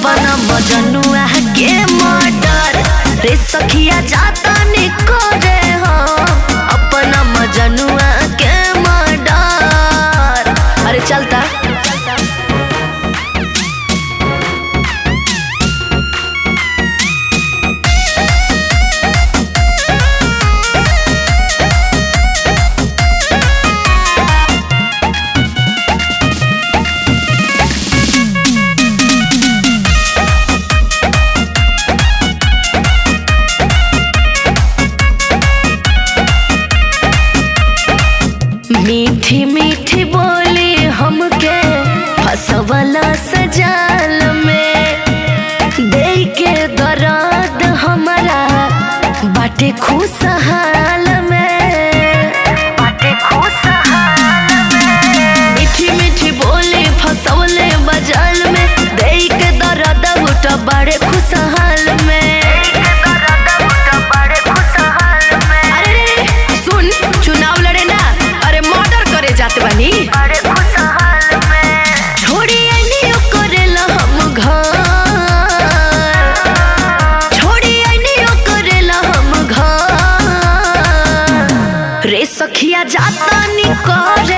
अपना मजनुआ के मर्डर रे सखिया जाता करे हम अपना मजनुआ के मर्डर अरे चलता मीठी मीठी बोली हमके फसवला सजाल में दे के दर्द हमारा बाटे खुशहाल में बाटे खुशहाल में मीठी मीठी बोली फसवले बजाल में दे के दर्द उठा बड़े खुशहाल में अरे रे रे, सुन चुनाव लड़े ना अरे मर्डर करे जाते बानी छोड़ी आईनी करेला हम घर छोड़ी आईनी करेला हम घर रे सखिया जाता नी करे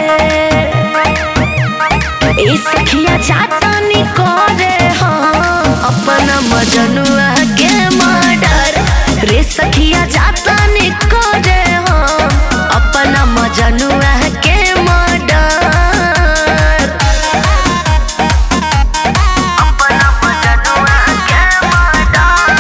ए सखिया जाता नी करे हाँ अपना मजनुआ के मर्डर रे सखिया जाता नी करे हाँ अपना मजनुआ के मर्डर अपना मजनुआ के मर्डर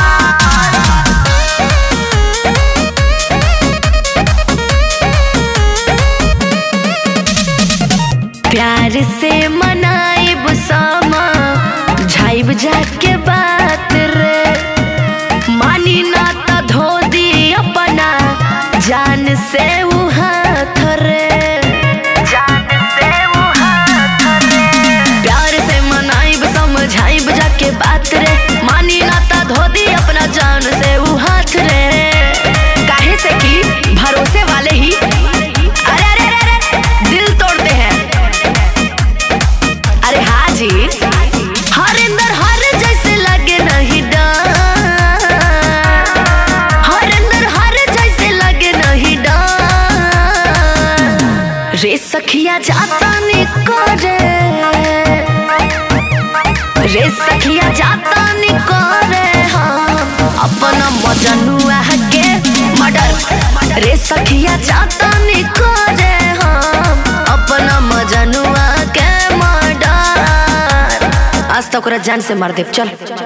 प्यार से मनाइब सामा झाइब जाके बात रे मानी ना त धो दी अपना जान से उ हाथ रे जान से उ हाथ रे प्यार से मनाइब समझाइब जाके बात रे मानी ना त धो दी अपना जान से उ हाथ रे काहे से कि भरोसे वाले ही अरे अरे अरे अरे दिल तोड़ते हैं अरे हाजी हरिंदर हर जैसे लगे नहीं डर हरिंदर हर जैसे लगे नहीं डर रे सखिया जाता नी करे रे सखिया जाता नी करे हम अपना मजनुआ के मर्डर रे सखिया जाता नी करे हम अपना मजनुआ के मर्डर आज तक ओकरा जान से मार देब चल